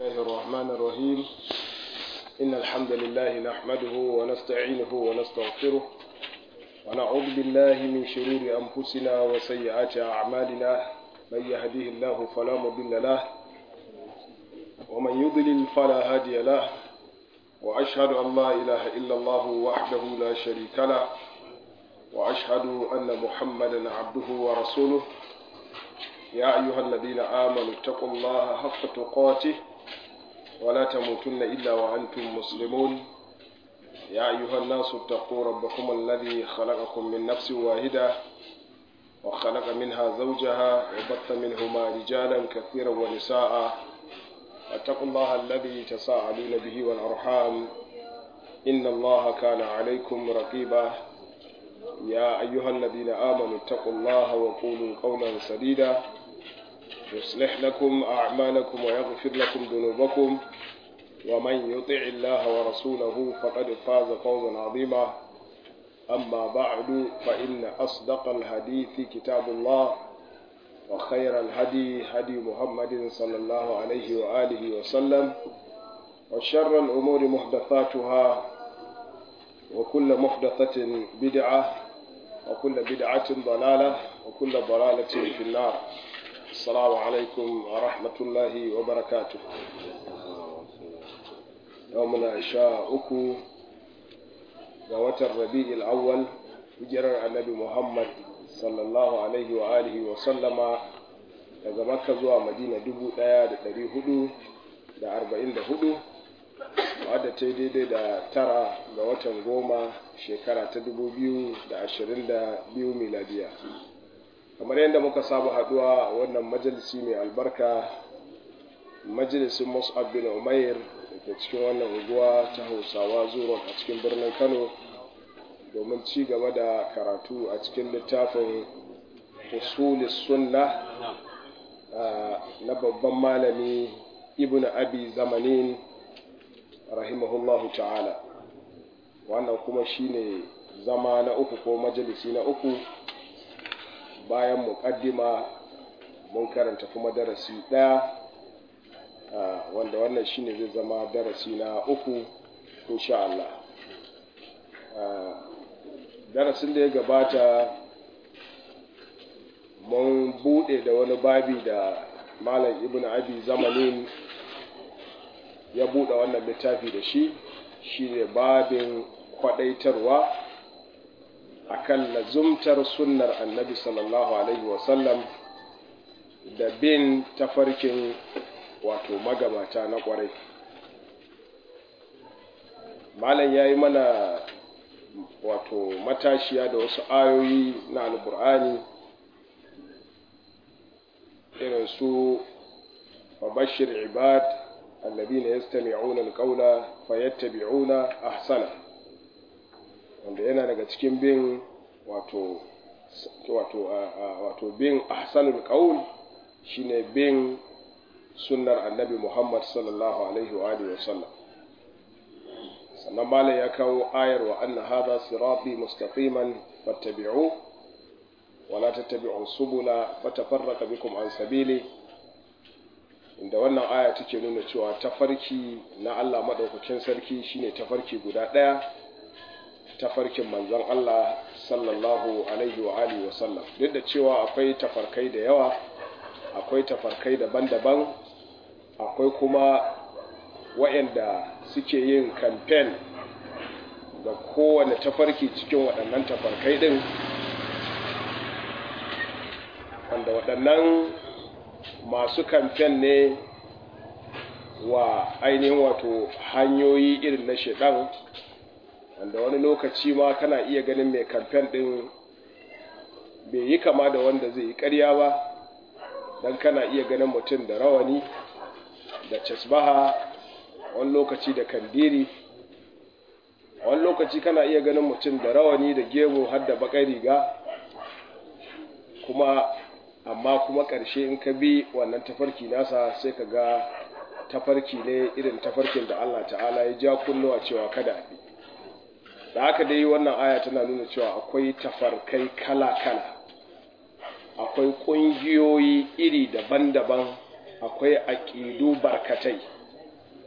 الله الرحمن الرحيم إن الحمد لله نحمده ونستعينه ونستغفره ونعوذ بالله من شرور أنفسنا وسيئات أعمالنا من يهديه الله فلا مضل له ومن يضلل فلا هادي له وأشهد أن لا إله إلا الله وحده لا شريك له وأشهد أن محمدا عبده ورسوله يا أيها الذين آمنوا اتقوا الله حق تقاته ولا تموتن إلا وأنتم مسلمون يا أيها الناس اتقوا ربكم الذي خلقكم من نفس واحدة وخلق منها زوجها وبث منهما رجالا كثيرا ونساء واتقوا الله الذي تساءلون به والأرحام إن الله كان عليكم رقيبا يا أيها الذين آمنوا اتقوا الله وقولوا قولا سديدا يصلح لكم أعمالكم ويغفر لكم ذنوبكم ومن يطع الله ورسوله فقد فاز فوزا عظيما أما بعد فإن أصدق الحديث كتاب الله وخير الهدي هدي محمد صلى الله عليه وآله وسلم وشر الأمور محدثاتها وكل محدثة بدعة وكل بدعة ضلالة وكل ضلالة في النار السلام عليكم ورحمة الله وبركاته يومنا شاء أكو ووتر ربيع الأول hijirar annabi Muhammad sallallahu alaihi wa alihi wa sallama daga makka zuwa madina dubu ɗaya da ɗari hudu da arba'in da hudu wadda ta yi daidai da tara ga watan goma shekara ta dubu biyu da ashirin da biyu miladiya kamar yadda muka saba haduwa wannan majalisi mai albarka majalisin mus'ab bin umair da ke cikin wannan unguwa ta hausawa zuwa a cikin birnin kano domin ci gaba da karatu a cikin littafin usulis sunna na babban malami ibn abi zamanin rahimahullahu ta'ala wannan kuma shine zama na uku ko majalisi na uku bayan muƙaddima mun karanta kuma darasi ɗaya wanda wannan shine zai zama darasi na uku insha Allah darasin da ya gabata mun buɗe da wani babi da malam ibn abi zamanin ya buɗe wannan littafi da shi shi ne babin kwaɗaitarwa a kan lazumtar sunnar annabi sallallahu alaihi wasallam da bin tafarkin wato magabata na ƙwarai malam ya yi mana wato matashiya da wasu ayoyi na albur'ani irin su babashir ibad الذين يستمعون القول فيتبعون أحسنه wanda yana daga cikin bin wato wato wato bin ahsanul qaul shine bin sunnar annabi Muhammad sallallahu alaihi wa alihi wasallam sannan malai ya kawo ayar wa anna hadha sirati mustaqiman fattabi'u wa la tattabi'u subula fatafarraqa bikum an sabili inda wannan aya take nuna cewa tafarki na Allah madaukakin sarki shine tafarki guda ɗaya tafarkin manzon Allah sallallahu alaihi wa alihi wa sallam duk da cewa akwai tafarkai da yawa akwai tafarkai daban-daban akwai kuma waɗanda suke yin kamfen ga kowane tafarki cikin waɗannan tafarkai ɗin wanda waɗannan masu kamfen ne wa ainihin wato hanyoyi irin na shaɗan wanda wani lokaci ma kana iya ganin mai kamfen ɗin bai yi kama da wanda zai yi ƙarya ba don kana iya ganin mutum da rawani da casbaha wani lokaci da kandiri wani lokaci kana iya ganin mutum da rawani da gemu har da baƙar riga kuma amma kuma ƙarshe in ka bi wannan tafarki nasa sai ka ga tafarki ne irin tafarkin da Allah ta'ala ya ja kunnuwa cewa kada a bi da haka dai wannan aya tana nuna cewa akwai tafarkai kala-kala akwai ƙungiyoyi iri daban-daban akwai aƙidu barkatai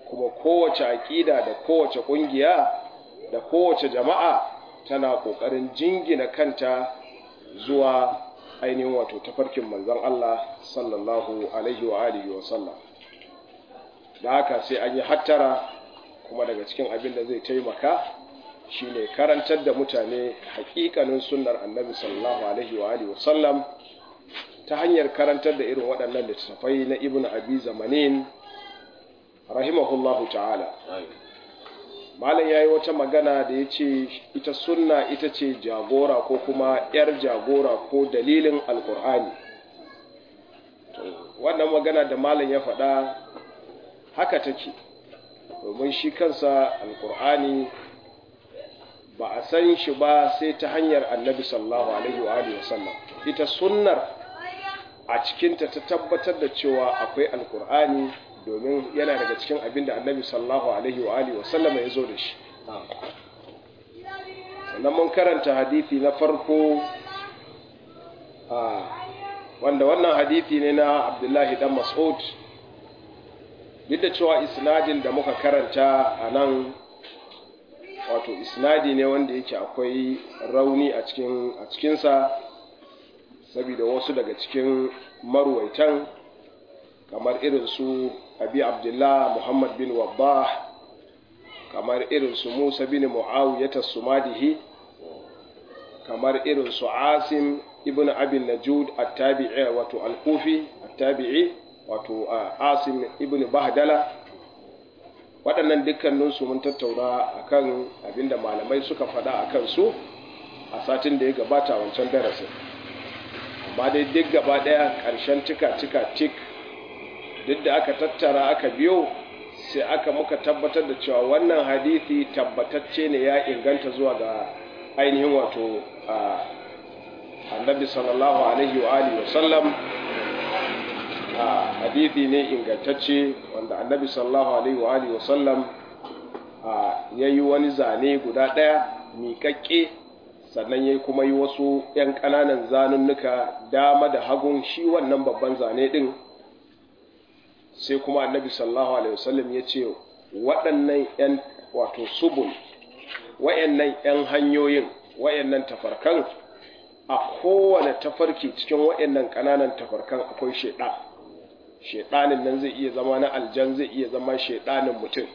kuma kowace aƙida da kowace ƙungiya da kowace jama'a tana ƙoƙarin jingina kanta zuwa ainihin wato tafarkin manzon Allah sallallahu alaihi wa alihi wa sallam da haka sai an yi hattara kuma daga cikin abin da zai taimaka shine karantar da mutane hakikanin sunnar annabi sallallahu alaihi wa alihi wa sallam ta hanyar karantar da irin waɗannan littattafai na ibn abi zamanin rahimahullahu ta'ala malam ya yi wata magana da ya ce ita sunna ita ce jagora ko kuma 'yar jagora ko dalilin alkur'ani wannan magana da malam ya faɗa haka take domin shi kansa alkur'ani ba a san shi ba sai ta hanyar annabi sallallahu alaihi wa alihi wasallam ita sunnar a cikinta ta tabbatar da cewa akwai alkur'ani domin yana daga cikin abin da annabi sallallahu alaihi wa alihi wasallama ya zo da shi sannan mun karanta hadithi na farko wanda wannan hadithi ne na abdullahi dan mas'ud duk da cewa isnadin da muka karanta a nan wato isnadi ne wanda yake akwai rauni a cikinsa saboda wasu daga cikin marwaitan kamar irin su abi abdullah muhammad bin wabbah kamar irin su musa bin muawiyata sumadihi kamar irin su asim ibn abin najud at-tabi'i wato al-kufi at-tabi'i wato asim ibn bahdala waɗannan dukkaninsu mun tattauna akan abinda malamai suka faɗa akan su a satin da ya gabata wancan darasin amma dai duk gaba ɗaya ƙarshen tika-tika tik duk da aka tattara aka biyo sai aka muka tabbatar da cewa wannan hadithi tabbatacce ne ya inganta zuwa ga ainihin wato annabi sallallahu alaihi wa alihi wasallam hadithi ne ingantacce wanda annabi sallallahu alaihi wa alihi wasallam ya yi wani zane guda ɗaya miƙaƙƙe sannan ya kuma yi wasu ‘yan ƙananan zanunnuka dama da hagun shi wannan babban zane ɗin sai kuma annabi sallallahu alaihi wasallam ya ce waɗannan ‘yan wato subul wa'yannan ‘yan hanyoyin wa'yannan tafarkan a kowane tafarki cikin wa'yannan ƙananan tafarkan akwai shaiɗa shaiɗanin nan zai iya zama na aljan zai iya zama shaiɗanin mutum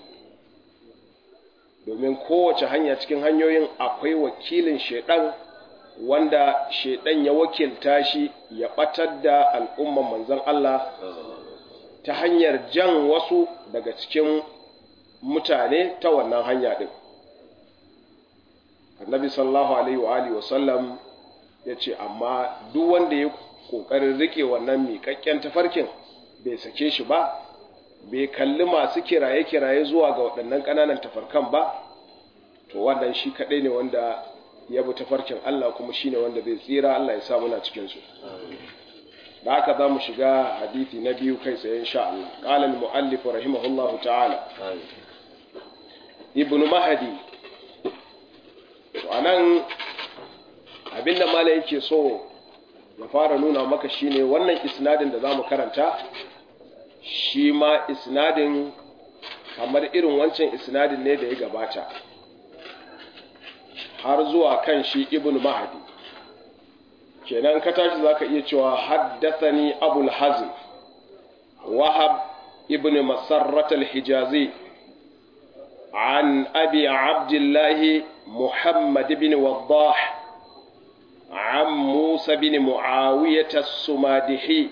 domin kowace hanya cikin hanyoyin akwai wakilin shaiɗan wanda shaiɗan ya wakilta shi ya ɓatar da al'umman manzan Allah ta hanyar jan wasu daga cikin mutane ta wannan hanya ɗin annabi sallallahu alaihi wa alihi wasallam ya ce amma duk wanda ya ƙoƙarin riƙe wannan miƙaƙƙen tafarkin bai sake shi ba bai kalli masu kiraye-kiraye zuwa ga waɗannan ƙananan tafarkan ba to wannan shi kaɗai ne wanda ya bi tafarkin Allah kuma shi ne wanda zai tsira Allah ya sa muna cikinsu da haka za mu shiga hadithi na biyu kai tsaye insha Allah qala al muallif rahimahullahu ta'ala ibnu mahdi to anan abinda malai yake so ya fara nuna maka shine wannan isnadin da zamu karanta shi ma isnadin kamar irin wancan isnadin ne da ya gabata har zuwa kan shi ibnu mahdi kenan ka tashi zaka iya cewa haddathani abul hazm wahab ibn masarrat al-hijazi عن أبي عبد الله محمد بن وضاح عن موسى بن معاوية السمادحي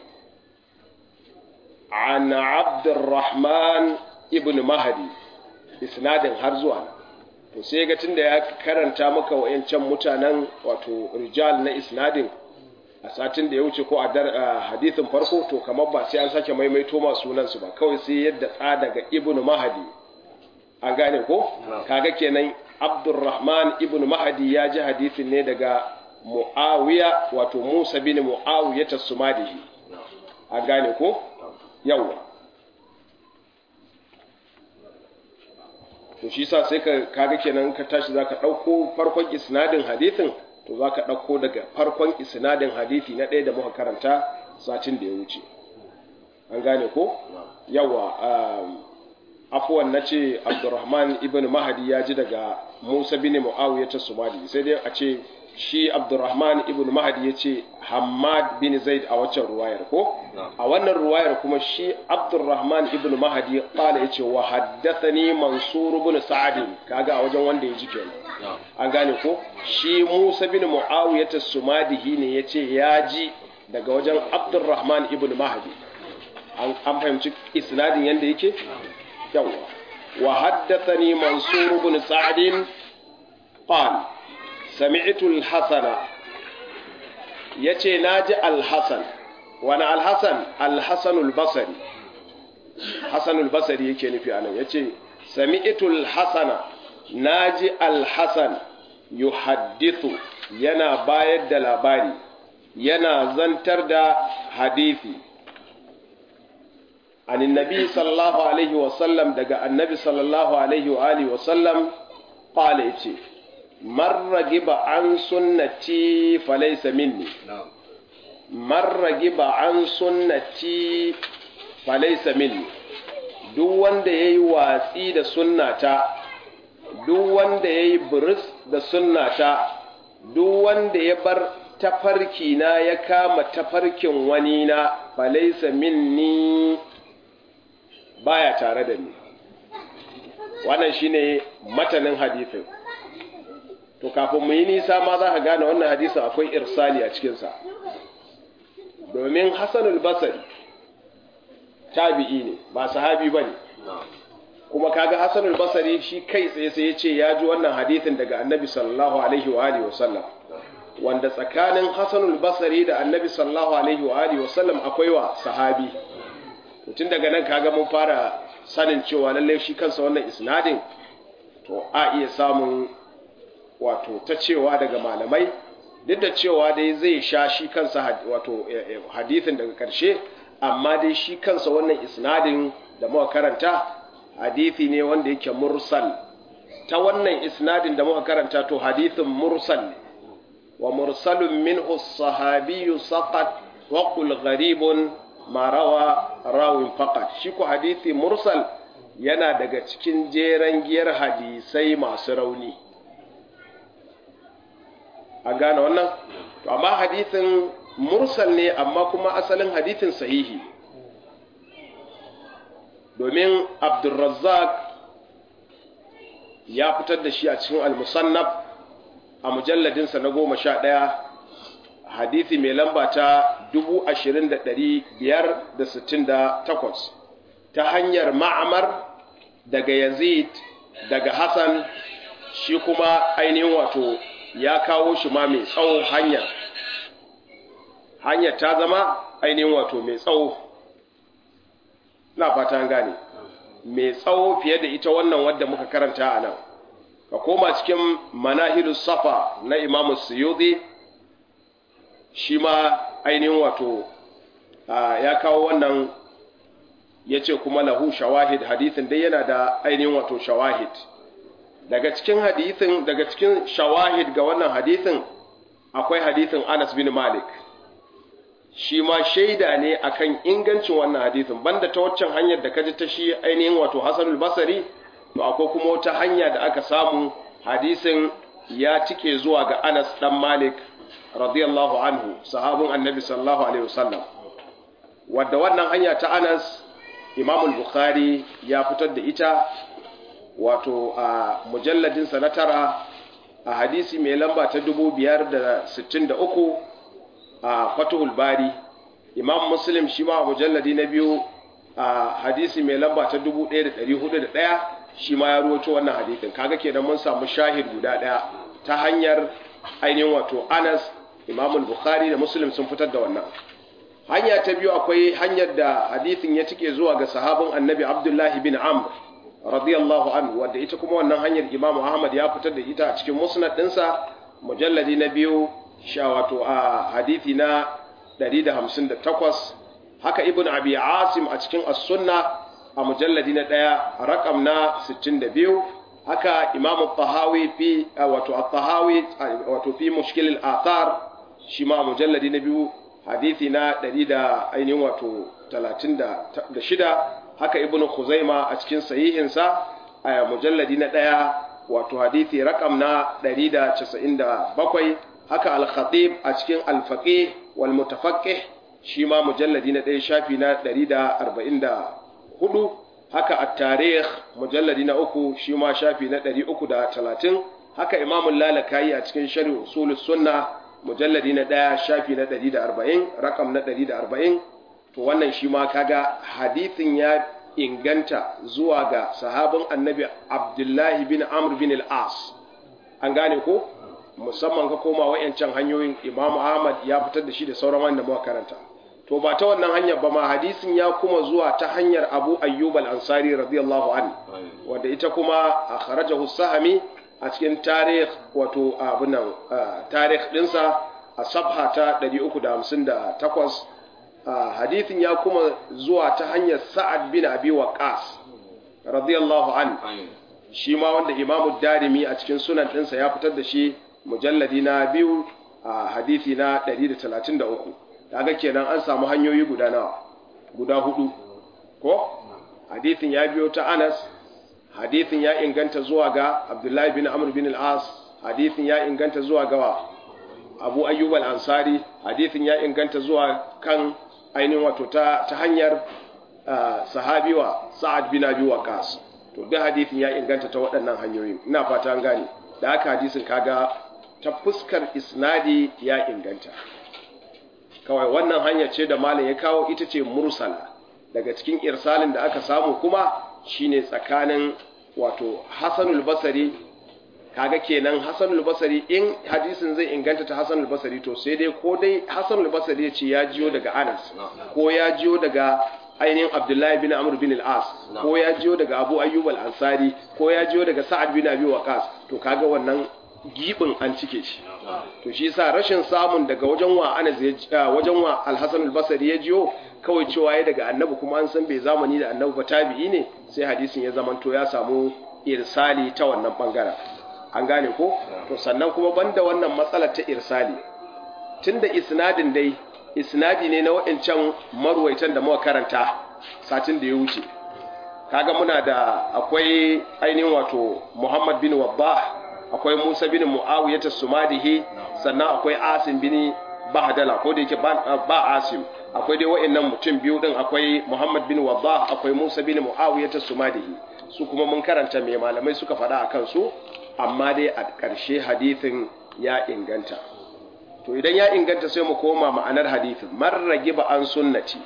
عن عبد الرحمن ابن مهدي إسناد هرزوانا to sai ga tunda ya karanta maka wayancan mutanen wato rijal na isnadin a satin da ya wuce ko a hadithin farko to kamar ba sai an sake maimaito masu sunansu ba kawai sai yadda tsa daga ibnu mahadi an gane ko kaga kenan abdurrahman ibnu mahadi ya ji hadithin ne daga muawiya wato musa bin muawiya tasumadihi an gane ko yawa to shi sa sai ka kaga kenan ka tashi zaka dauko farkon isnadin hadithin to zaka dauko daga farkon isnadin hadithi na ɗaya da muka karanta satin da ya wuce an gane ko yawa afuwan na ce abdurrahman ibn mahadi ya ji daga musa bin mu'awiyah ta sumadi sai dai a ce shi abdurrahman ibn mahadi ya ce hamad bin zaid a waccan ruwayar ko a wannan ruwayar kuma shi abdurrahman ibn mahadi kala ya ce wa haddathani mansur ibn sa'ad kaga a wajen wanda ya ji kenan an gane ko shi musa bin mu'awiyah ta sumadihi ne ya ce ya ji daga wajen abdurrahman ibn mahadi an fahimci isnadin yadda yake yawa wa haddathani mansur ibn sa'd qal sami'tu al-hasan yace naji al-hasan wani al-hasan al-hasan al-basri hasan al-basri yake nufi anan yace sami'tu al-hasana naji al-hasan yuhaddithu yana bayar da labari yana zantar da hadisi عن النبي صلى الله عليه وسلم دقى النبي صلى الله عليه وآله وسلم قال إتي من رغب عن سنتي فليس مني من رغب عن سنتي فليس مني duk wanda ya yi watsi da sunnata duk wanda ya yi buris da sunnata duk wanda ya bar tafarki na ya kama tafarkin wani na falaisa minni baya tare da ni wannan shine matanin hadisin to kafin mu yi nisa ma za ka gane wannan hadisin akwai irsali a cikinsa domin hassanul basari tabi'i ne ba sahabi ba ne kuma kaga hassanul basari shi kai tsaye sai ya ce ya ji wannan hadisin daga annabi sallallahu alaihi wa alihi wasallam wanda tsakanin hassanul basari da annabi sallallahu alaihi wa alihi wasallam akwai wa sahabi tun daga nan kaga mun fara sanin cewa lalle shi kansa wannan isnadin to a iya samun wato ta cewa daga malamai duk da cewa dai zai sha shi kansa wato hadithin daga karshe amma dai shi kansa wannan isnadin da muka karanta hadithi ne wanda yake mursal ta wannan isnadin da muka karanta to hadithin mursal ne wa mursalun minhu sahabiyyu saqat wa qul gharibun marawa rawin fakat shi ku hadisi mursal yana daga cikin jeren giyar hadisai masu rauni an gane wannan to amma hadisin mursal ne amma kuma asalin hadisin sahihi domin abdulrazzaq ya fitar da shi a cikin al-musannaf a mujalladinsa na goma sha ɗaya hadisi mai lamba ta 20,568 ta hanyar ma'amar daga yazid daga hassan shi kuma ainihin wato ya kawo shi ma mai tsawo hanyar hanyar ta zama ainihin wato mai tsawo na fata gane mai tsawo fiye da ita wannan wadda muka karanta a nan ka koma cikin manahilus safa na imamu suyuti shi ma ainihin wato ya kawo wannan ya ce kuma lahu shawahid hadithin dai yana da ainihin wato shawahid daga cikin hadithin daga cikin shawahid ga wannan hadithin akwai hadithin Anas bin Malik shi ma shaida ne akan ingancin wannan hadithin banda ta waccan hanyar da kaji ta shi ainihin wato Hasanul Basri to akwai kuma wata hanya da aka samu hadisin ya cike zuwa ga Anas dan Malik radiyallahu anhu sahabin annabi sallallahu alaihi wasallam wadda wannan hanya ta Anas Imam al-Bukhari ya fitar da ita wato a mujalladin sa na tara a hadisi mai lamba ta 563 a Fathul Bari Imam Muslim shi ma a mujalladi na biyu a hadisi mai lamba ta 1401 shi ma ya ruwato wannan hadisin kaga kenan mun samu shahid guda daya ta hanyar ainihin wato Anas Imam Bukhari da Muslim sun fitar da wannan hanya ta biyu akwai hanyar da hadisin ya cike zuwa ga sahabin Annabi Abdullah bin Amr radiyallahu anhu wanda ita kuma wannan hanyar Imam Ahmad ya fitar da ita a cikin musnad dinsa mujalladi na biyu sha wato a hadisi na 158 haka Ibn Abi Asim a cikin As-Sunnah a mujalladi na ɗaya rakam na 62 haka imamu tahawi fi wato at-tahawi wato fi mushkil al-athar shi ma mujalladi na biyu hadisi na 100 da ainihin wato 36 haka ibnu khuzaima a cikin sahihinsa a mujalladi na ɗaya wato hadithi rakam na 197 haka al-khatib a cikin al-faqih wal mutafaqqih shi ma mujalladi na ɗaya shafi na 144 haka at-tarikh mujalladi na uku shi ma shafi na 330 haka imamul lalakayi a cikin sharh usulus sunna mujalladi na ɗaya shafi na 140 rakam na 140 to wannan shi ma kaga hadithin ya inganta zuwa ga sahabin annabi abdullahi bin amr bin al-as an gane ko musamman ka koma wayancan hanyoyin imam ahmad ya fitar da shi da sauran wanda muka karanta to ba ta wannan hanyar ba ma hadisin ya kuma zuwa ta hanyar abu ayyub al-ansari radiyallahu anhu wanda ita kuma akhrajahu sahami a cikin tarikh wato abin nan tarikh dinsa a sabha ta 358 hadithin ya kuma zuwa ta hanyar sa'ad bin abi waqas radiyallahu an shi ma wanda imamu darimi a cikin sunan ɗinsa ya fitar da shi mujalladi na biyu a hadithi na 133 daga kenan an samu hanyoyi guda nawa guda hudu ko hadithin ya biyo ta anas hadithin ya inganta zuwa ga abdullahi bin amr bin al-as hadithin ya inganta zuwa ga abu ayyub al-ansari hadithin ya inganta zuwa kan ainihin wato ta, ta hanyar sahabi wa sa'ad bin abi waqas to duk hadisin ya inganta ta waɗannan hanyoyin ina fata an gane da haka hadisin kaga ta fuskar isnadi ya inganta kawai wannan hanya ce da malam ya kawo ita ce mursala daga cikin irsalin da aka samu kuma shine tsakanin wato hasanul basari kaga kenan hasanul basari in hadisin zai inganta ta hasanul basari to sai dai ko dai hasanul basari ya ce ya jiyo daga anas ko ya jiyo daga ainihin abdullahi bin amr bin al-as ko ya jiyo daga abu ayyub al-ansari ko ya jiyo daga sa'ad bin abi waqas to kaga wannan gibin an cike shi to shi yasa rashin samun daga wajen wa anas ya wajen wa al-hasan al-basri ya jiyo kawai cewa ya daga annabi kuma an san bai zamani da annabi ba tabi'i ne sai hadisin ya zamanto ya samu irsali ta wannan bangaren an gane ko to sannan kuma banda wannan matsalar ta irsali tunda isnadin dai isnadi ne na waɗancan marwaitan da muka karanta satin da ya wuce kaga muna da akwai ainihin wato Muhammad bin Wabbah akwai Musa bin Muawiyah as-Sumadihi sannan akwai Asim bin Bahdala ko da yake ba Asim akwai dai waɗannan mutum biyu din akwai Muhammad bin Wabbah akwai Musa bin Muawiyah as-Sumadihi su kuma mun karanta me malamai suka faɗa akan su amma dai a ƙarshe hadithin ya inganta to idan ya inganta sai mu koma ma'anar hadithin man ba an sunnati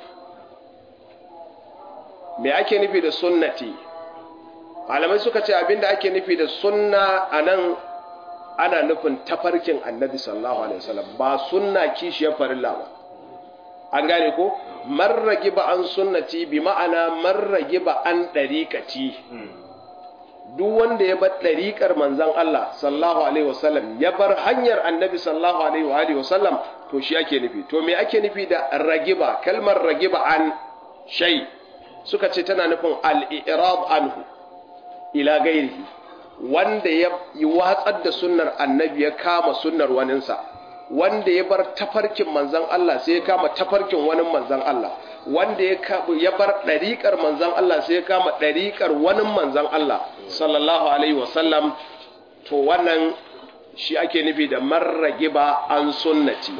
me ake nufi da sunnati malamai suka ce abinda ake nufi da sunna anan ana nufin tafarkin annabi sallallahu alaihi wasallam ba sunna kishiyar farilla ba an gane ko man ba an sunnati bi ma'ana man ba an dariqati duk wanda ya bar ɗariƙar manzan Allah sallallahu alaihi wasallam ya bar hanyar annabi sallallahu alaihi wasallam to shi ake nufi to me ake nufi da ragiba kalmar ragiba an shay suka ce tana nufin al-i'rab anhu ila gairihi wanda ya yi watsar da sunnar annabi ya kama sunnar waninsa wanda ya bar tafarkin manzan Allah sai ya kama tafarkin wani manzan Allah wanda ya bar ɗariƙar manzan Allah sai ya kama ɗariƙar wani manzan Allah sallallahu alaihi wasallam to wannan shi ake nufi da marrage ba an sunnati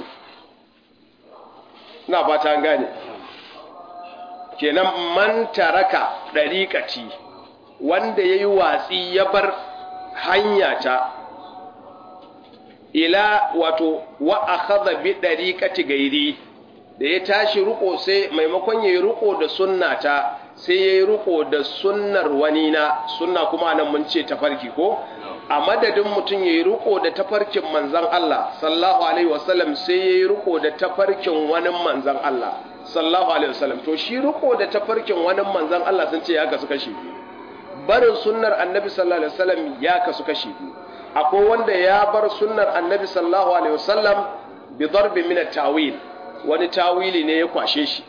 na ba ta gane kenan man taraka ɗariƙati wanda ya yi watsi ya bar hanyata ila wato wa akhadha bi ɗariƙati gairi da ya tashi riko sai maimakon ya yi riko da sunnata sai ya yi riko da sunnar wani na sunna kuma nan mun ce tafarki ko a madadin mutum ya yi riko da tafarkin manzan Allah sallallahu alaihi wasallam sai ya yi riko da tafarkin wani manzan Allah sallallahu alaihi wasallam to shi riko da tafarkin wani manzan Allah sun ce ya kasu kashi biyu barin sunnar annabi sallallahu alaihi wasallam ya kasu kashi biyu akwai wanda ya bar sunnar annabi sallallahu alaihi wasallam bi darbi min at-tawil wani tawili ne ya kwashe shi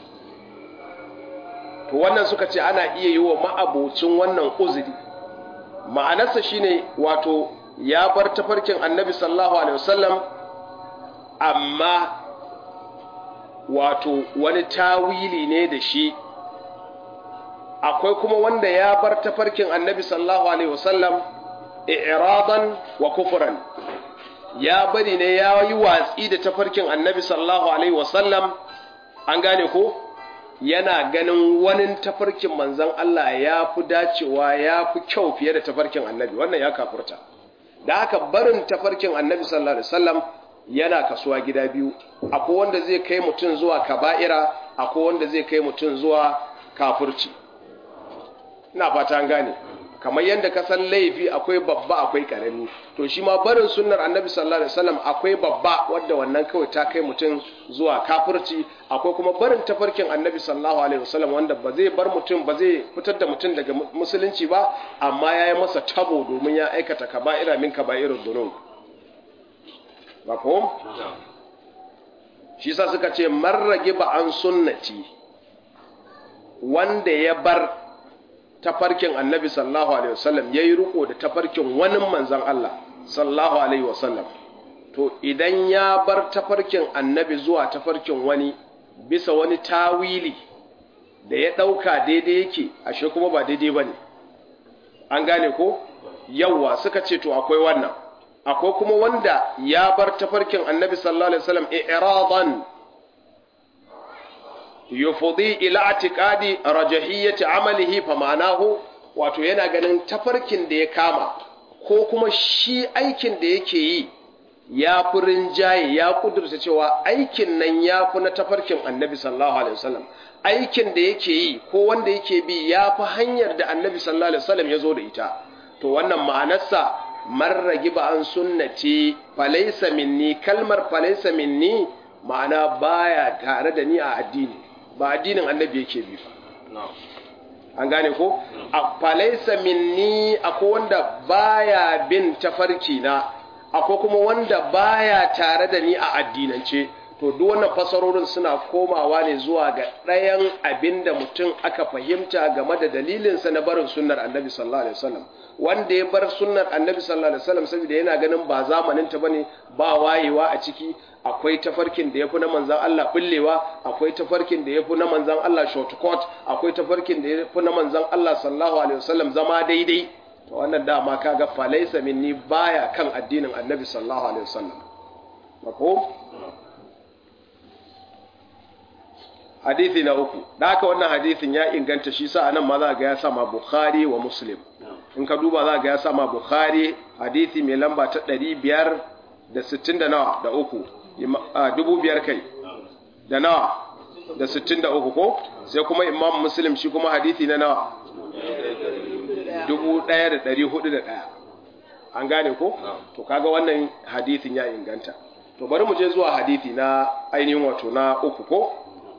to wannan suka ce ana iya yi wa ma'abocin wannan uzuri ma'anarsa shine wato ya bar tafarkin annabi sallallahu alaihi wasallam amma wato wani tawili ne da shi akwai kuma wanda ya bar tafarkin annabi sallallahu alaihi wasallam i'radan wa kufran ya bari ne ya yi watsi da tafarkin annabi sallallahu alaihi wasallam an gane ko yana ganin wani tafarkin manzon Allah ya fi dacewa ya fi kyau fiye da tafarkin annabi wannan ya kafurta da haka barin tafarkin annabi sallallahu alaihi wasallam yana kasuwa gida biyu akwai wanda zai kai mutum zuwa kaba'ira akwai wanda zai kai mutum zuwa kafurci ina fata an gane kamar yadda ka san laifi akwai babba akwai karami to shi ma barin sunnar annabi sallallahu alaihi wasallam akwai babba wanda wannan kawai ta kai mutum zuwa kafirci akwai kuma barin tafarkin annabi sallallahu alaihi wasallam wanda ba zai bar mutum ba zai fitar da mutum daga musulunci ba amma ya yi masa tabo domin ya aikata kaba'ira min kaba'irud dunub mafhum shi sa suka ce marrage ba an sunnati wanda ya bar tafarkin annabi sallallahu alaihi wasallam yayi riko da tafarkin wani manzon Allah sallallahu alaihi wasallam to idan ya bar tafarkin annabi zuwa tafarkin wani bisa wani tawili da ya dauka daidai yake ashe kuma ba daidai bane an gane ko yawa suka ce to akwai wannan akwai kuma wanda ya bar tafarkin annabi sallallahu alaihi wasallam i'radan yufudi ila atiqadi rajahiyyati amalihi fa ma'anahu wato yana ganin tafarkin da ya kama ko kuma shi aikin da yake yi ya fi rinjaye ya kudurta cewa aikin nan ya fi na tafarkin annabi sallallahu alaihi wasallam aikin da yake yi ko wanda yake bi ya fi hanyar da annabi sallallahu alaihi wasallam ya zo da ita to wannan ma'anarsa marragi ba an sunnati falaisa minni kalmar falaisa minni ma'ana baya tare da ni a addini ba addinin annabi yake bi ba an gane ko a falaisa minni akwai wanda baya bin tafarki na akwai kuma wanda baya tare da ni a addinance to duk wannan fasarorin suna komawa ne zuwa ga ɗayan abin da mutum aka fahimta game da dalilinsa na barin sunnar annabi sallallahu alaihi wasallam wanda ya bar sunnar annabi sallallahu alaihi wasallam saboda yana ganin ba zamanin ta bane ba wayewa a ciki akwai tafarkin da yafi na manzon Allah bullewa akwai tafarkin da yafi na manzon Allah shortcut akwai tafarkin da yafi na manzon Allah sallallahu alaihi wasallam zama daidai to wannan dama kaga falaisa minni baya kan addinin annabi sallallahu alaihi wasallam mafhum hadithi na uku da haka wannan hadithin ya inganta shi sa anan ma za ga ya sama bukhari wa muslim in ka duba za ga ya sama bukhari hadithi mai lamba ta ɗari biyar da sittin da nawa da uku dubu biyar kai da nawa da sittin da uku ko sai kuma imam muslim shi kuma hadithi na nawa dubu ɗaya da ɗari hudu da ɗaya an gane ko to kaga wannan hadithin ya inganta to bari mu je zuwa hadithi na ainihin wato na uku ko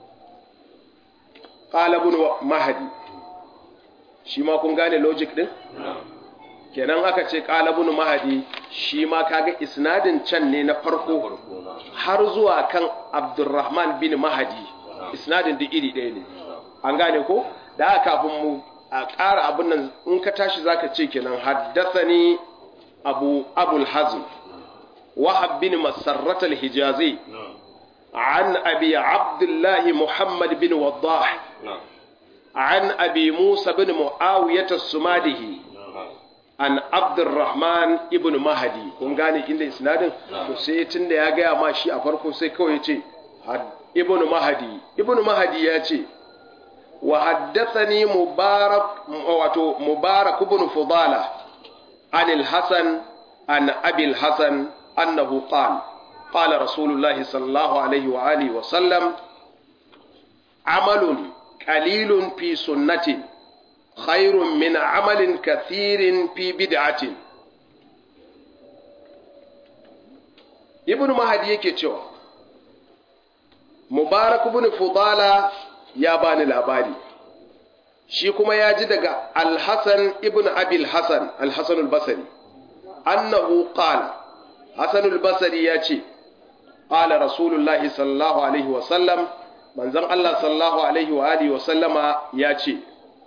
qala ibn mahdi shi ma kun gane logic din kenan aka ce qala ibn mahdi shi ma kaga isnadin can ne na farko har zuwa kan abdurrahman bin mahdi isnadin da iri ɗaya ne an gane ko da aka kafin mu a ƙara abin nan in ka tashi zaka ce kenan haddathani abu abul hazm wahab bin masarrat al-hijazi عن أبي عبد الله محمد بن وضاح عن أبي موسى بن معاوية السماده عن عبد الرحمن ابن مهدي kun gane inda isnadin to sai tunda ya gaya ma shi a farko sai kawai ya ce ibn mahdi ibn mahdi ya ce wa haddathani mubarak wato mubarak ibn fudala an al-hasan an abi al-hasan annahu qala قال رسول الله صلى الله عليه وآله وسلم عمل قليل في سنة خير من عمل كثير في بدعة ابن مهدي yake cewa mubarak ibn fudala ya bani labari shi kuma ya ji daga al-hasan ibn abil hasan al-hasan al-basri annahu qala hasan al-basri ya ce qala rasulullahi sallallahu alaihi wa sallam manzon Allah sallallahu alaihi wa alihi wa sallama ya ce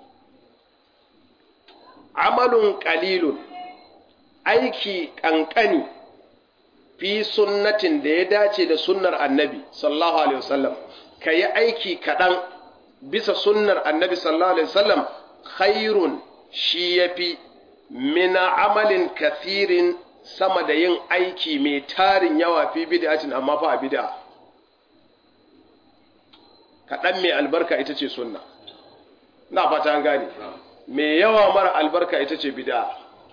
amalun qalilun aiki kankani fi sunnatin da ya dace da sunnar annabi sallallahu alaihi wasallam kayi aiki kadan bisa sunnar annabi sallallahu alaihi wasallam khairun shi yafi mina amalin kathirin sama da yin aiki mai tarin yawa fi bid'atin amma fa a bid'a kaɗan mai albarka ita ce sunna na fata an gane mai yawa mara albarka ita ce bid'a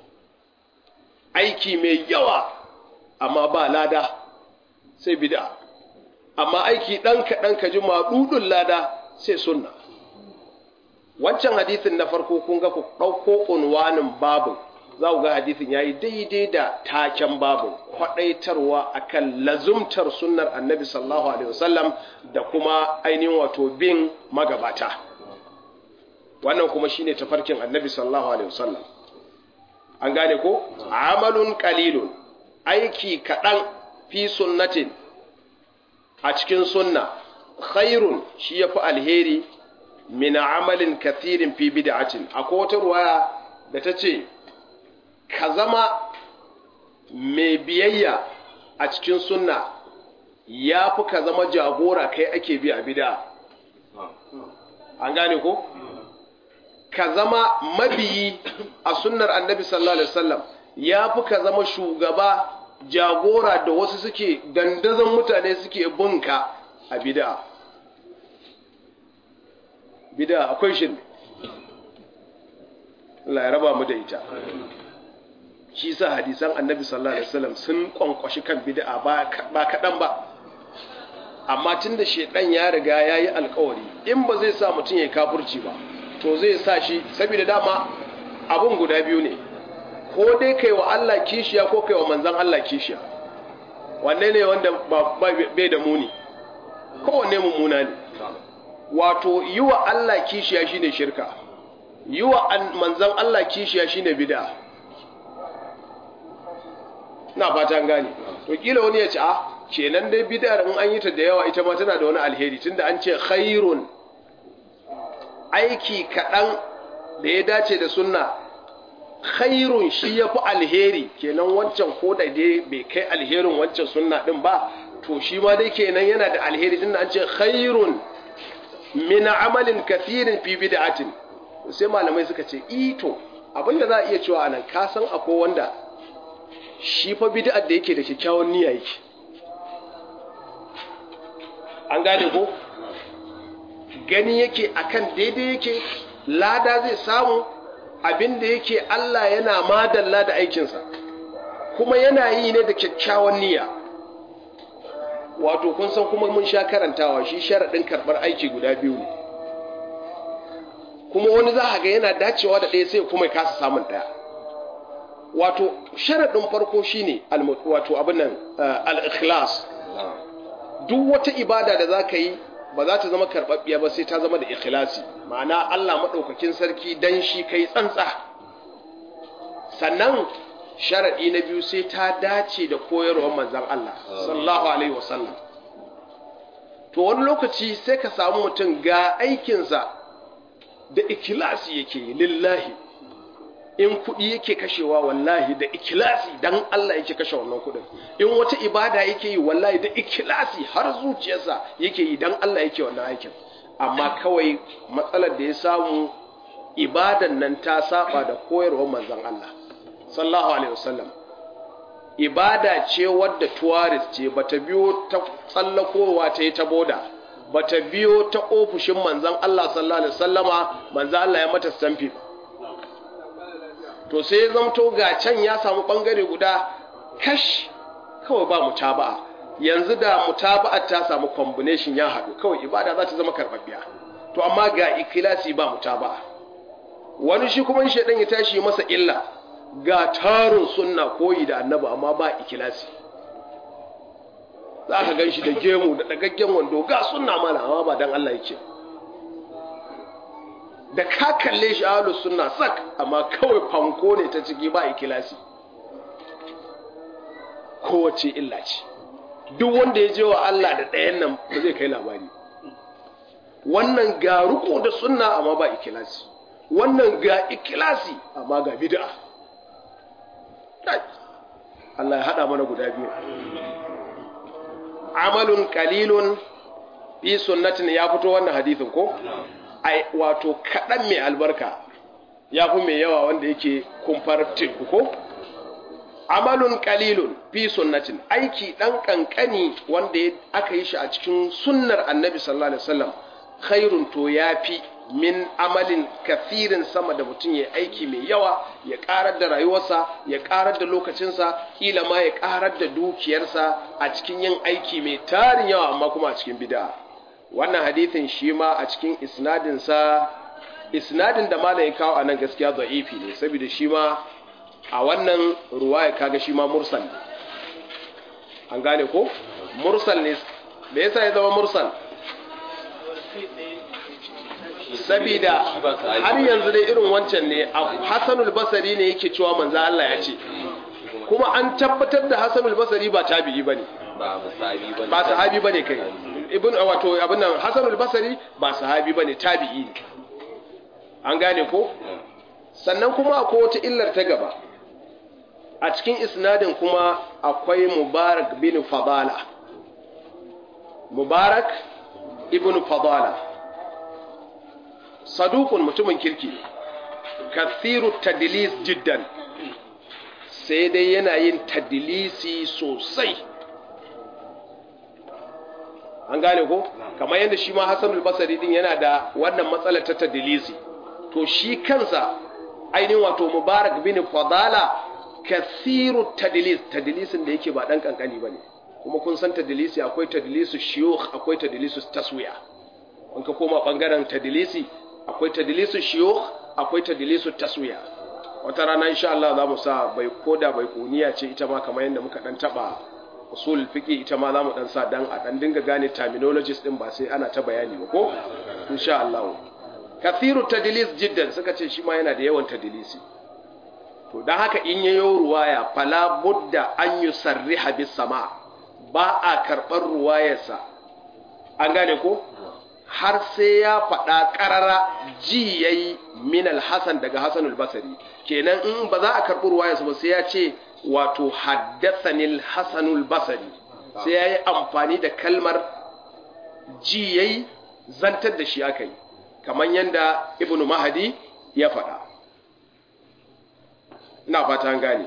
aiki mai yawa amma ba lada sai bid'a amma aiki ɗan kaɗan ka ji maɗuɗin lada sai sunna wancan hadithin na farko kun ga ku ɗauko unwanin babu za ku ga hadithin ya yi daidai da taken babu kwaɗaitarwa akan lazumtar sunnar annabi sallallahu alaihi wasallam da kuma ainihin wato bin magabata wannan kuma shine tafarkin annabi sallallahu alaihi wasallam an gane ko amalun qalilun aiki kaɗan fi sunnatin a cikin sunna khairun shi yafi alheri min amalin kathirin fi bid'atin akwai wata ruwaya da ta ce ka zama mai biyayya a cikin sunna ya fi ka zama jagora kai ake bi a bid'a an gane ko ka zama mabiyi a sunnar annabi sallallahu alaihi wasallam ya fi ka zama shugaba jagora da wasu suke dandazon mutane suke bunka a bid'a bid'a akwai shi Allah ya raba mu da ita shi sa hadisan annabi sallallahu alaihi wasallam sun kwankwashi kan bid'a ba kaɗan ba amma tun da shedan ya riga ya yi alkawari in ba zai sa mutum ya kafurci ba to zai sa shi saboda dama abun guda biyu ne ko dai kai wa Allah kishiya ko kai wa manzan Allah kishiya wanne ne wanda bai da muni kowanne mummuna ne wato yi wa Allah kishiya shine shirka yi wa manzan Allah kishiya shine bid'a na fata gane to kila wani ya ce a kenan dai bid'ar in an yi ta da yawa ita ma tana da wani alheri tunda an ce khairun aiki kaɗan da ya dace da sunna khairun shi ya fi alheri kenan wancan ko da dai bai kai alherin wancan sunna ɗin ba to shi ma dai kenan yana da alheri tunda an ce khairun min amalin kathirin fi bid'atin sai malamai suka ce ito abinda za a iya cewa anan ka san akwai wanda shi fa bid'ar da yake da kyakkyawan niyya yake an gane ko gani yake akan daidai yake lada zai samu abinda yake Allah yana madalla da aikinsa kuma yana yi ne da kyakkyawan niyya wato kun san kuma mun sha karantawa shi sharaɗin karɓar aiki guda biyu ne kuma wani za a ga yana dacewa da ɗaya sai kuma ya kasa samun ɗaya wato sharaɗin farko shine wato abin nan al-ikhlas duk wata ibada da za ka yi ba za ta zama karɓaɓɓiya ba sai ta zama da ikhlasi ma'ana Allah maɗaukakin sarki dan shi kai tsantsa sannan sharaɗi na biyu sai ta dace da koyarwar manzan Allah sallallahu alaihi wasallam to wani lokaci sai ka samu mutum ga aikinsa da ikilasi yake lillahi in kuɗi yake kashewa wallahi da ikilasi dan Allah yake kashe wannan kuɗin in wata ibada yake yi wallahi da ikilasi har zuciyarsa yake yi dan Allah yake wannan aikin amma kawai matsalar da ya samu ibadan nan ta saba da koyarwar manzon Allah sallallahu alaihi wasallam ibada ce wadda tourist ce bata biyo ta tsallakowa ta yi ta boda bata biyo ta ofishin manzon Allah sallallahu alaihi wasallama manzon Allah ya mata stampi to sai ya zamto ga can ya samu bangare guda kash kawai ba mutaba'a yanzu da mutaba'ar ta samu combination ya haɗu kawai ibada za ta zama karɓaɓɓiya to amma ga ikilasi ba mutaba'a wani shi kuma shaidan ya tashi masa illa ga tarin sunna koyi da annabi amma ba ikilasi za ka gan shi da gemu da ɗagaggen wando ga sunna mana amma ba don Allah yake da ka kalle shi ahlus sunna sak amma kawai fanko ne ta ciki ba ikilasi kowace illa ce duk wanda ya je wa Allah da ɗayan nan ba zai kai labari wannan ga riko da sunna amma ba ikilasi wannan ga ikilasi amma ga bid'a Allah ya hada mana guda biyu amalun qalilun fi sunnatin ya fito wannan hadisin ko ai wato kadan mai albarka ya fi mai yawa wanda yake kumfar teku ko amalun qalilun fi sunnatin aiki dan kankani wanda aka yi shi a cikin sunnar annabi sallallahu alaihi wasallam khairun to yafi min amalin kafirin sama da mutum ya aiki mai yawa ya karar da rayuwarsa ya karar da lokacinsa kila ma ya karar da dukiyarsa a cikin yin aiki mai tarin yawa amma kuma a cikin bid'a wannan hadithin shi ma a cikin isnadinsa isnadin da malam ya kawo a nan gaskiya da'ifi ne saboda shi ma a wannan ruwaya kaga shi ma mursal ne an gane ko mursal ne me yasa ya zama mursal sabida har yanzu dai irin wancan ne Hassanul Basri ne yake cewa manzo Allah ya ce kuma an tabbatar da Hassanul Basri ba tabi'i bane ba sahabi bane ba sahabi bane kai ibn wato abin nan Hassanul Basri ba sahabi bane tabi'i ne an gane ko sannan kuma akwai wata illar ta gaba a cikin isnadin kuma akwai Mubarak bin Fadala Mubarak ibn Fadala sadukun mutumin kirki kathiru tadlis jiddan sai dai yana yin tadlisi sosai an gane ko kamar yadda shi ma Hassanul Basri din yana da wannan matsalar ta tadlisi to shi kansa ainihin wato Mubarak bin Fadala kathiru tadlis tadlisin da yake ba dan kankani bane kuma kun san tadlisi akwai tadlisu shuyukh akwai tadlisu taswiya in ka koma bangaren tadlisi akwai tadlisu shuyukh akwai tadlisu taswiya wata rana insha Allah za mu sa bai koda bai kuniya ce ita ma kamar yadda muka dan taba usul fiqi ita ma za mu dan sa dan a dan dinga gane terminologies din ba sai ana ta bayani ba ko insha Allah kathiru tadlis jiddan suka ce shi ma yana da yawan tadlisi to dan haka in yayo ruwaya fala budda an yusarriha bis sama ba a karbar ruwayarsa an gane ko har sai ya faɗa ƙarara ji ya yi min alhassan daga hassan albasari kenan in ba za a karɓi ruwayarsa ba sai ya ce wato haddathanil hassan albasari sai ya yi amfani da kalmar ji ya yi zantar da shi aka yi kamar yadda ibn mahadi ya faɗa ina fata an gane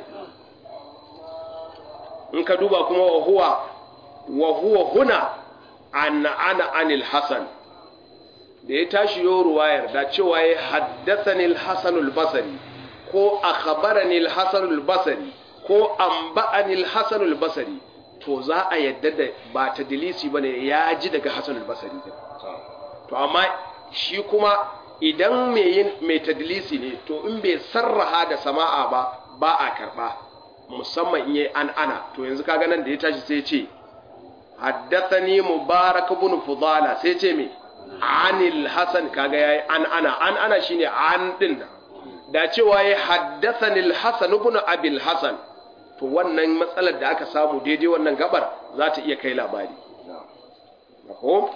in ka duba kuma wa huwa wa huwa huna an ana anil hasan da ya tashi yo ruwayar da cewa ya haddathani al-hasan al-basri ko akhbarani al-hasan al-basri ko anba'ani al-hasan al-basri to za a yadda da ba ta dilisi bane ya ji daga hasan al-basri to amma shi kuma idan mai yin mai tadlisi ne to in bai sarraha da sama'a ba ba a karba musamman in yayi an ana to yanzu kaga nan da ya tashi sai ya ce haddathani mubarak ibn fudala sai ce me anil hasan kaga yayi an ana an ana shine an din da cewa yayi haddathani al hasan ibn abil hasan to wannan matsalar da aka samu daidai wannan gabar za ta iya kai labari ko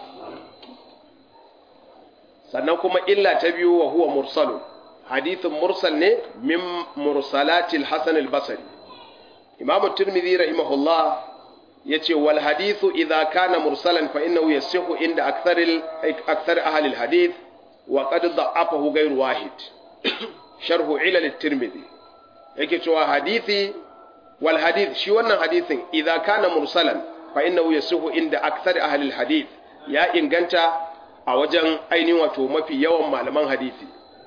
sannan kuma illa ta biyu wa huwa mursalun hadithin mursal ne min mursalatil hasan al basri imamu tirmidhi rahimahullah yace wal hadithu idha kana mursalan fa innahu yasihu inda akthar akthar ahli al hadith wa qad da'afahu ghayr wahid sharhu ilal at-tirmidhi yake cewa hadithi wal hadith shi wannan hadithin idha kana mursalan fa innahu yasihu inda akthar ahli al hadith ya inganta a wajen ainihin wato mafi yawan malaman hadisi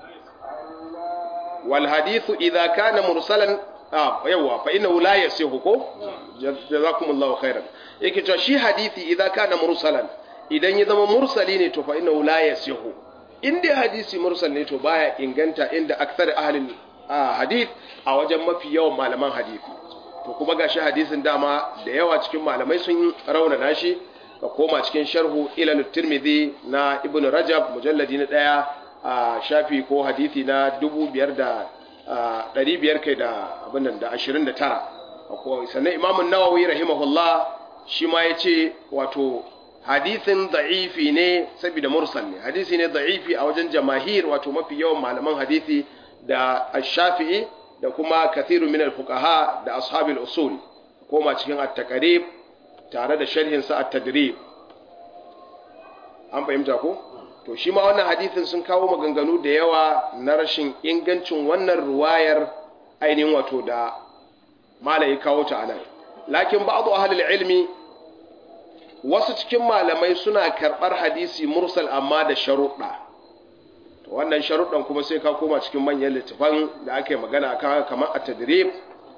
wal hadithu idha kana mursalan yawa fa innahu la yasihu ko jazakumullahu khairan yake cewa shi hadisi idan kana mursalan idan ya zama mursali ne to fa innahu la yasihu in dai hadisi mursal ne to baya inganta inda akthar ahlin hadith a wajen mafi yawan malaman hadisi to kuma gashi hadisin dama da yawa cikin malamai sun raunana shi ka koma cikin sharhu ilal tirmidhi na ibnu rajab mujalladi na daya a shafi ko hadisi na dubu biyar da ɗari biyar kai da abin nan da ashirin da tara sannan imamun nawawi rahimahullah shi ma ya ce wato hadisin da'ifi ne saboda mursal ne hadisi ne da'ifi a wajen jamahir wato mafi yawan malaman hadisi da shafi'i da kuma kathiru min al-fuqaha da ashabil usul koma cikin at-taqrib tare da sharhin sa at-tadrib an fahimta ko to shi ma wannan hadithin sun kawo maganganu da yawa na rashin ingancin wannan ruwayar ainihin wato da malai kawo ta anan lakin ba'du ahlul ilmi wasu cikin malamai suna karɓar hadisi mursal amma da sharuɗa to wannan sharuɗan kuma sai ka koma cikin manyan littafan da aka yi magana akan haka kamar a tadrib